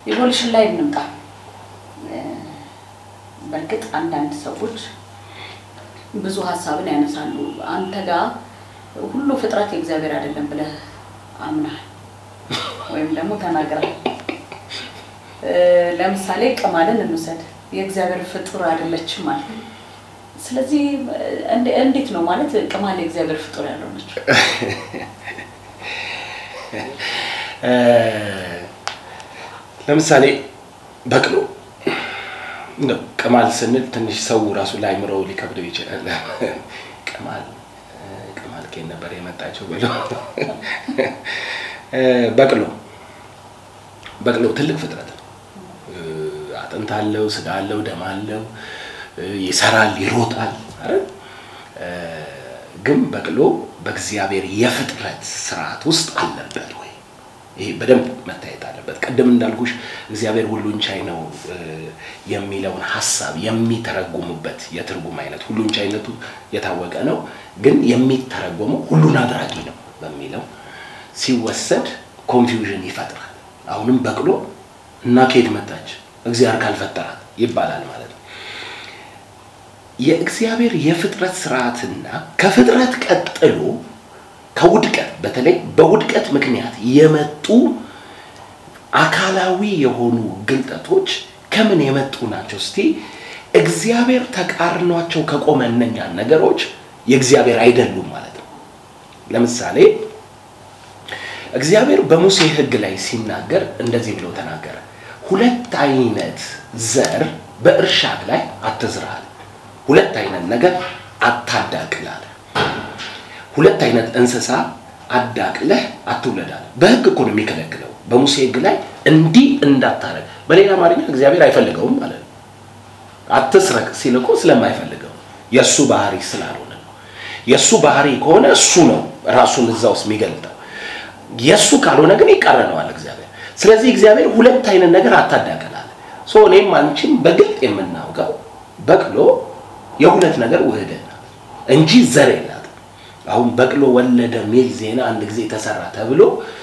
ኢቮሉሽን ላይ እንምጣ። በእርግጥ አንዳንድ ሰዎች ብዙ ሀሳብን ያነሳሉ። አንተ ጋር ሁሉ ፍጥረት የእግዚአብሔር አይደለም ብለህ አምናል ወይም ደግሞ ተናግረሃል። ለምሳሌ ቅማልን እንውሰድ። የእግዚአብሔር ፍጡር አይደለችም ማለት ስለዚህ እንዴት ነው ማለት ቅማል የእግዚአብሔር ፍጡር ያለው ነች? ለምሳሌ በቅሎ እንደው ቅማል ስንል ትንሽ ሰው ራሱ ላይምረው ሊከብደው ይችላል። ቅማል ቅማል ከየት ነበር የመጣቸው ብሎ በቅሎ በቅሎ ትልቅ ፍጥረት ነው። አጥንት አለው፣ ስጋ አለው፣ ደም አለው፣ ይሰራል፣ ይሮጣል። አይደል? ግን በቅሎ በእግዚአብሔር የፍጥረት ስርዓት ውስጥ አለበት ወይ? ይሄ በደንብ መታየት አለበት። ቅድም እንዳልኩሽ እግዚአብሔር ሁሉን ቻይ ነው የሚለውን ሀሳብ የሚተረጉሙበት የትርጉም አይነት ሁሉን ቻይነቱ የታወቀ ነው፣ ግን የሚተረጎመው ሁሉን አድራጊ ነው በሚለው ሲወሰድ ኮንፊውዥን ይፈጥራል። አሁንም በቅሎ እና ከየት መጣች እግዚአብሔር ካልፈጠራት ይባላል ማለት ነው። የእግዚአብሔር የፍጥረት ስርዓትና ከፍጥረት ቀጥሎ ከውድቀት በተለይ በውድቀት ምክንያት የመጡ አካላዊ የሆኑ ግልጠቶች ከምን የመጡ ናቸው? እስቲ እግዚአብሔር ተቃርኗቸው ከቆመ እነኛን ነገሮች የእግዚአብሔር አይደሉም ማለት ነው። ለምሳሌ እግዚአብሔር በሙሴ ሕግ ላይ ሲናገር እንደዚህ ብሎ ተናገረ። ሁለት አይነት ዘር በእርሻህ ላይ አትዝራል። ሁለት አይነት ነገር አታዳቅላል። ሁለት አይነት እንስሳ አዳቅለህ አትውለዳል። በህግ እኮ ነው የሚከለክለው። በሙሴ ህግ ላይ እንዲህ እንዳታረግ። በሌላ አማርኛ እግዚአብሔር አይፈልገውም ማለት ነው። አትስረቅ ሲል እኮ ስለማይፈልገው የእሱ ባህሪ ስላልሆነ ነው። የእሱ ባህሪ ከሆነ እሱ ነው ራሱን እዛ ውስጥ የሚገልጠው። የእሱ ካልሆነ ግን ይቃረነዋል እግዚአብሔር። ስለዚህ እግዚአብሔር ሁለት አይነት ነገር አታዳቅላል። ሶ እኔም አንቺም በግልጥ የምናውቀው በቅሎ የሁለት ነገር ውህደት ናት እንጂ ዘር የላትም። አሁን በቅሎ ወለደ ሚል ዜና አንድ ጊዜ ተሰራ ተብሎ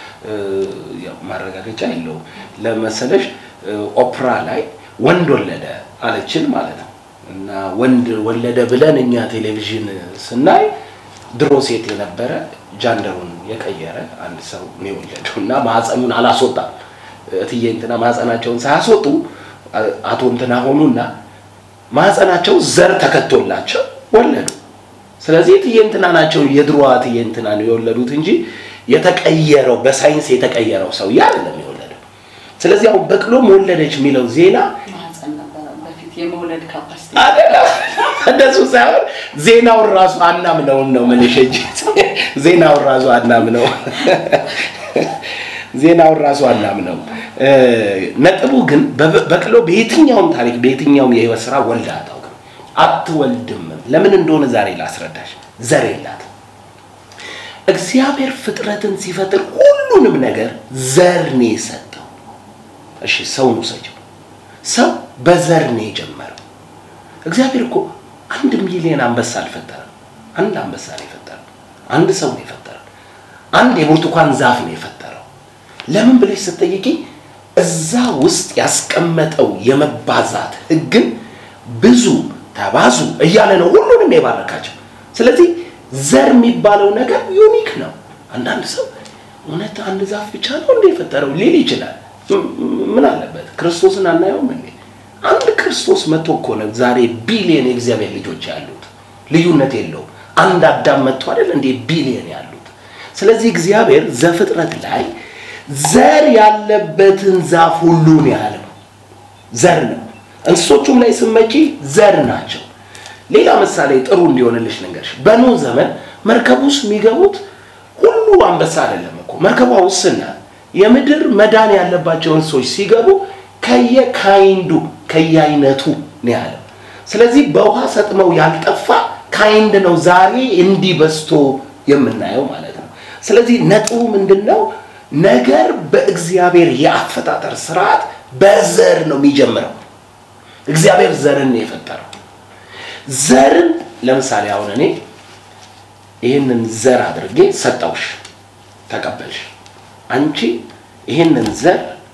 ማረጋገጫ የለውም። ለመሰለሽ ኦፕራ ላይ ወንድ ወለደ አለችን ማለት ነው። እና ወንድ ወለደ ብለን እኛ ቴሌቪዥን ስናይ ድሮ ሴት የነበረ ጃንደሩን የቀየረ አንድ ሰው ነው የወለደው እና ማህፀኑን አላስወጣም። እትዬ እንትና ማህፀናቸውን ሳያስወጡ አቶ እንትና ሆኑና ማህፀናቸው ዘር ተከቶላቸው ወለዱ። ስለዚህ እትዬ እንትና ናቸው የድሮዋ እትዬ እንትና ነው የወለዱት እንጂ የተቀየረው በሳይንስ የተቀየረው ሰው አይደለም የወለደው። ስለዚህ አሁን በቅሎም ወለደች የሚለው ዜና ማህፀን ነበረ በፊት የመውለድ ካፓሲቲ አይደለም እንደሱ ሳይሆን ዜናውን ራሱ አናምነውን ነው የምልሽ እንጂ ዜናውን ራሱ አናምነው ዜናውን ራሱ አናምነው። ነጥቡ ግን በቅሎ በየትኛውም ታሪክ በየትኛውም የህይወት ስራ ወልዳ አታውቅም፣ አትወልድም። ለምን እንደሆነ ዛሬ ላስረዳሽ። ዘር የላትም። እግዚአብሔር ፍጥረትን ሲፈጥር ሁሉንም ነገር ዘር ነው የሰጠው። እሺ ሰውን ውሰጂው። ሰው በዘር ነው የጀመረው። እግዚአብሔር እኮ አንድ ሚሊዮን አንበሳ አልፈጠረም። አንድ አንበሳ ነው የፈጠረው። አንድ ሰው ነው የፈጠረው። አንድ የብርቱካን ዛፍ ነው የፈጠረው። ለምን ብለሽ ስትጠይቂ እዛ ውስጥ ያስቀመጠው የመባዛት ህግን ብዙ ተባዙ እያለ ነው ሁሉንም የባረካቸው። ስለዚህ ዘር የሚባለው ነገር ዩኒክ ነው። አንዳንድ ሰው እውነት አንድ ዛፍ ብቻ ነው እንደ የፈጠረው ሊል ይችላል። ምን አለበት? ክርስቶስን አናየውም እንዴ? አንድ ክርስቶስ መጥቶ እኮ ነው ዛሬ ቢሊየን የእግዚአብሔር ልጆች ያሉት። ልዩነት የለውም። አንድ አዳም መጥቶ አይደል እንዴ ቢሊየን ያሉት። ስለዚህ እግዚአብሔር ዘፍጥረት ላይ ዘር ያለበትን ዛፍ ሁሉ ነው ያለው። ዘር ነው። እንስሶቹም ላይ ስመጪ ዘር ናቸው። ሌላ ምሳሌ ጥሩ እንዲሆንልሽ ልንገርሽ። በኖህ ዘመን መርከብ ውስጥ የሚገቡት ሁሉ አንበሳ አይደለም እኮ መርከቧ ውስን ናት። የምድር መዳን ያለባቸው እንስሶች ሲገቡ ከየካይንዱ ከየአይነቱ ነው ያለው። ስለዚህ በውሃ ሰጥመው ያልጠፋ ካይንድ ነው ዛሬ እንዲህ በዝቶ የምናየው ማለት ነው። ስለዚህ ነጥቡ ምንድን ነው? ነገር በእግዚአብሔር የአፈጣጠር ስርዓት በዘር ነው የሚጀምረው። እግዚአብሔር ዘርን ነው የፈጠረው። ዘርን ለምሳሌ አሁን እኔ ይህንን ዘር አድርጌ ሰጠውሽ፣ ተቀበልሽ። አንቺ ይህንን ዘር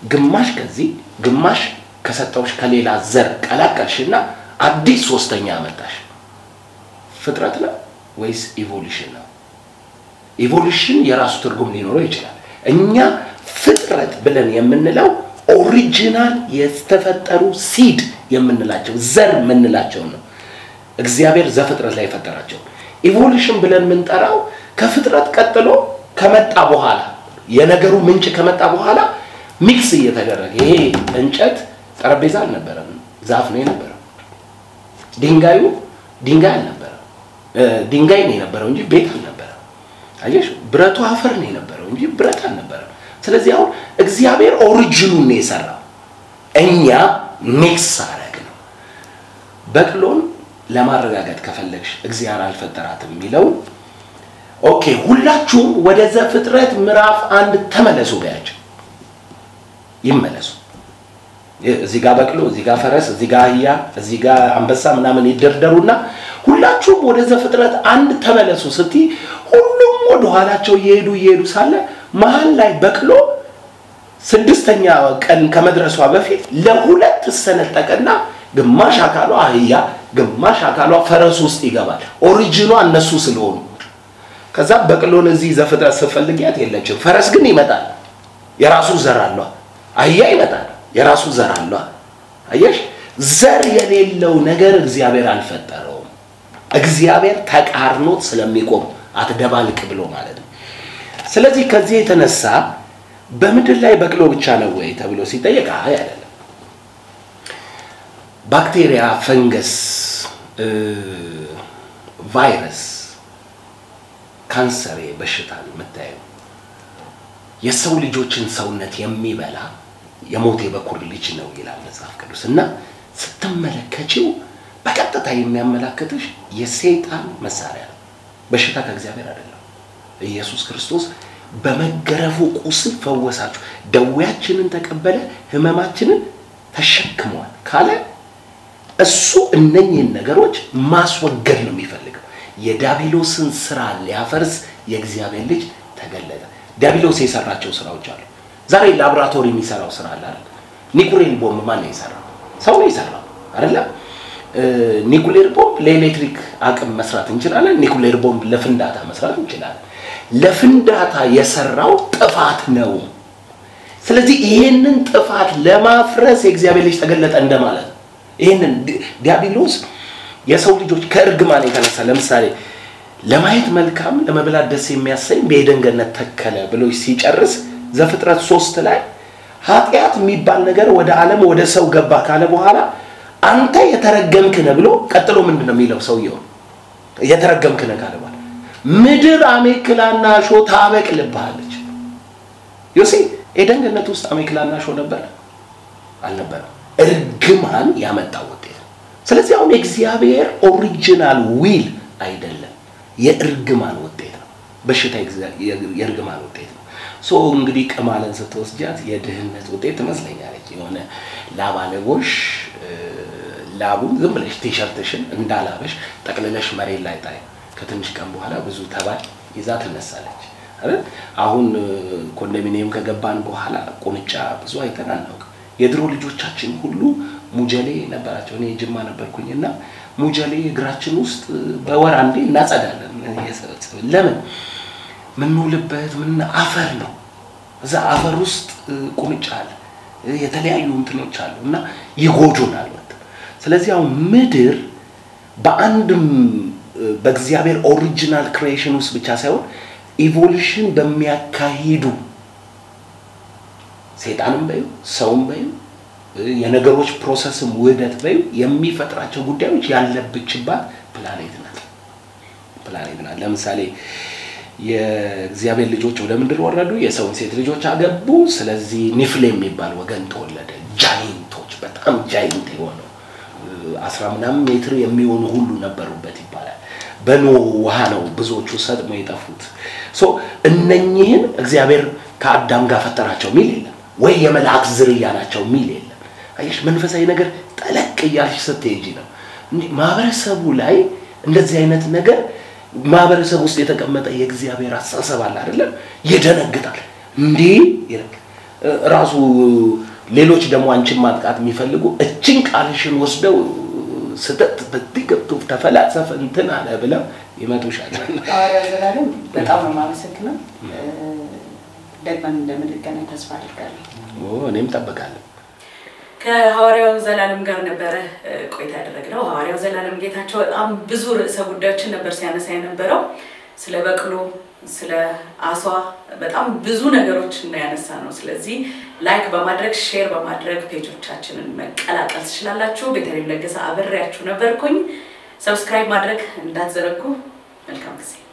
ግማሽ ከዚህ ግማሽ ከሰጠውሽ ከሌላ ዘር ቀላቀልሽና አዲስ ሶስተኛ አመጣሽ። ፍጥረት ነው ወይስ ኢቮሉሽን ነው? ኢቮሉሽን የራሱ ትርጉም ሊኖረው ይችላል። እኛ ፍጥረት ብለን የምንለው ኦሪጂናል የተፈጠሩ ሲድ የምንላቸው ዘር የምንላቸው ነው። እግዚአብሔር ዘፍጥረት ላይ የፈጠራቸው። ኢቮሉሽን ብለን የምንጠራው ከፍጥረት ቀጥሎ ከመጣ በኋላ የነገሩ ምንጭ ከመጣ በኋላ ሚክስ እየተደረገ ይሄ እንጨት ጠረጴዛ አልነበረም፣ ዛፍ ነው የነበረው። ድንጋዩ ድንጋይ አልነበረም፣ ድንጋይ ነው የነበረው እንጂ ቤት አልነበረም። አየሽ፣ ብረቱ አፈር ነው የነበረው እንጂ ብረት አልነበረም። ስለዚህ አሁን እግዚአብሔር ኦሪጂኑን ነው የሰራው፣ እኛ ሚክስ አረግ ነው። በቅሎን ለማረጋገጥ ከፈለግሽ እግዚአብሔር አልፈጠራትም የሚለው ኦኬ፣ ሁላችሁም ወደ ዘፍጥረት ምዕራፍ አንድ ተመለሱ በያቸው። ይመለሱ። እዚህ ጋር በቅሎ፣ እዚህ ጋር ፈረስ፣ እዚህ ጋር አህያ፣ እዚህ ጋር አንበሳ ምናምን ይደርደሩና ሁላችሁም ወደ ዘፍጥረት አንድ ተመለሱ ስትይ ሁሉም ወደ ኋላቸው እየሄዱ እየሄዱ ሳለ መሀል ላይ በቅሎ ስድስተኛ ቀን ከመድረሷ በፊት ለሁለት ትሰነጠቀና ግማሽ አካሏ አህያ፣ ግማሽ አካሏ ፈረስ ውስጥ ይገባል። ኦሪጂኗ እነሱ ስለሆኑ ከዛ በቅሎን እዚህ ዘፍጥረት ስትፈልጊያት የለችም። ፈረስ ግን ይመጣል፣ የራሱ ዘር አሏ። አህያ ይመጣል፣ የራሱ ዘር አሏ። አየሽ፣ ዘር የሌለው ነገር እግዚአብሔር አልፈጠረውም። እግዚአብሔር ተቃርኖት ስለሚቆም አትደባልቅ ብሎ ማለት ነው። ስለዚህ ከዚህ የተነሳ በምድር ላይ በቅሎ ብቻ ነው ወይ ተብሎ ሲጠየቅ አይ አይደለም። ባክቴሪያ፣ ፈንገስ፣ ቫይረስ፣ ካንሰር በሽታን የምታየው የሰው ልጆችን ሰውነት የሚበላ የሞት የበኩር ልጅ ነው ይላል መጽሐፍ ቅዱስ እና ስትመለከችው በቀጥታ የሚያመላክትሽ የሰይጣን መሳሪያ ነው። በሽታ ከእግዚአብሔር አይደለም። ኢየሱስ ክርስቶስ በመገረፉ ቁስል ፈወሳችሁ፣ ደዌያችንን ተቀበለ፣ ህመማችንን ተሸክሟል ካለ እሱ እነኝህን ነገሮች ማስወገድ ነው የሚፈልገው። የዲያብሎስን ስራ ሊያፈርስ የእግዚአብሔር ልጅ ተገለጠ። ዲያብሎስ የሰራቸው ስራዎች አሉ። ዛሬ ላቦራቶሪ የሚሰራው ስራ አለ አይደል? ኒኩሌር ቦምብ ማን ነው የሰራው? ሰው ነው የሰራው አይደለም? ኒኩሌር ቦምብ ለኤሌክትሪክ አቅም መስራት እንችላለን። ኒኩሌር ቦምብ ለፍንዳታ መስራት እንችላለን። ለፍንዳታ የሰራው ጥፋት ነው። ስለዚህ ይሄንን ጥፋት ለማፍረስ የእግዚአብሔር ልጅ ተገለጠ እንደማለት ነው። ይሄንን ዲያብሎስ የሰው ልጆች ከእርግማን የተነሳ ለምሳሌ ለማየት መልካም ለመብላት ደስ የሚያሰኝ በኤደን ገነት ተከለ ብሎ ሲጨርስ ዘፍጥረት ሶስት ላይ ኃጢአት የሚባል ነገር ወደ ዓለም ወደ ሰው ገባ ካለ በኋላ አንተ የተረገምክ ነህ ብሎ ቀጥሎ ምንድን ነው የሚለው ሰውየው የተረገምክ ነህ ካለ በኋላ ምድር አሜክላና ሾ ታበቅልብሃለች። ዮሴ ኤደን ገነት ውስጥ አሜክላና ሾ ነበረ አልነበረም? እርግማን ያመጣው ውጤት ነው። ስለዚህ አሁን የእግዚአብሔር ኦሪጂናል ዊል አይደለም፣ የእርግማን ውጤት ነው። በሽታ የእርግማን ውጤት ነው። ሶ እንግዲህ ቅማልን ስትወስጃት የድህነት ውጤት ትመስለኛለች። የሆነ ላባለቦሽ ላቡን ዝም ብለሽ ቲሸርትሽን እንዳላበሽ ጠቅልለሽ መሬት ላይ ጣይ። ከትንሽ ቀን በኋላ ብዙ ተባል ይዛ ትነሳለች። አይደል? አሁን ኮንዶሚኒየም ከገባን በኋላ ቁንጫ ብዙ አይተን አናውቅም። የድሮ ልጆቻችን ሁሉ ሙጀሌ ነበራቸው። እኔ ጅማ ነበርኩኝ እና ሙጀሌ እግራችን ውስጥ በወር አንዴ እናጸዳለን። ለምን? ምንውልበት ምን አፈር ነው። እዛ አፈር ውስጥ ቁንጫ አለ፣ የተለያዩ እንትኖች አሉ እና ይጎዱናል። ስለዚህ አሁን ምድር በአንድም በእግዚአብሔር ኦሪጂናል ክሪኤሽን ውስጥ ብቻ ሳይሆን ኢቮሉሽን በሚያካሂዱ ሴጣንም በዩ ሰውም በዩ የነገሮች ፕሮሰስም ውህደት በዩ የሚፈጥራቸው ጉዳዮች ያለብችባት ፕላኔት ናት ፕላኔት ናት። ለምሳሌ የእግዚአብሔር ልጆች ወደ ምድር ወረዱ፣ የሰውን ሴት ልጆች አገቡ። ስለዚህ ኒፍሌ የሚባል ወገን ተወለደ። ጃይንቶች፣ በጣም ጃይንት የሆነው አስራ ምናምን ሜትር የሚሆኑ ሁሉ ነበሩበት ይባላል። በኖ ውሃ ነው ብዙዎቹ ሰጥሞ የጠፉት። ሶ እነኚህን እግዚአብሔር ከአዳም ጋር ፈጠራቸው ሚል የለም ወይ የመልአክ ዝርያ ናቸው ሚል የለም። አየሽ መንፈሳዊ ነገር ጠለቅ እያልሽ ስትሄጂ ነው ማህበረሰቡ ላይ እንደዚህ አይነት ነገር ማህበረሰብ ውስጥ የተቀመጠ የእግዚአብሔር አስተሳሰብ አለ አይደለም፣ ይደነግጣል። እንዲህ ይላል ራሱ ሌሎች ደግሞ አንቺን ማጥቃት የሚፈልጉ እችን ቃልሽን ወስደው ስተት በዚህ ገብቶ ተፈላሰፈ እንትን አለ ብለው ይመጡሻል። ሐዋርያው ዘላለም በጣም ነው የማመሰግነው። ደግመን እንደምንገናኝ ተስፋ አድርጋለሁ። ኦ፣ እኔም ጠብቃለሁ። ከሐዋርያው ዘላለም ጋር ነበረ እ፣ ቆይታ ያደረግነው። ሐዋርያው ዘላለም ጌታቸው በጣም ብዙ ርዕሰ ጉዳዮችን ነበር ሲያነሳ የነበረው ስለ በቅሎ፣ ስለ አሷ በጣም ብዙ ነገሮች እና ያነሳ ነው። ስለዚህ ላይክ በማድረግ ሼር በማድረግ ፔጆቻችንን መቀላቀል ትችላላችሁ። ቤተልሔም ለገሰ አብሬያችሁ ነበርኩኝ። ሰብስክራይብ ማድረግ እንዳትዘነጉ። መልካም ጊዜ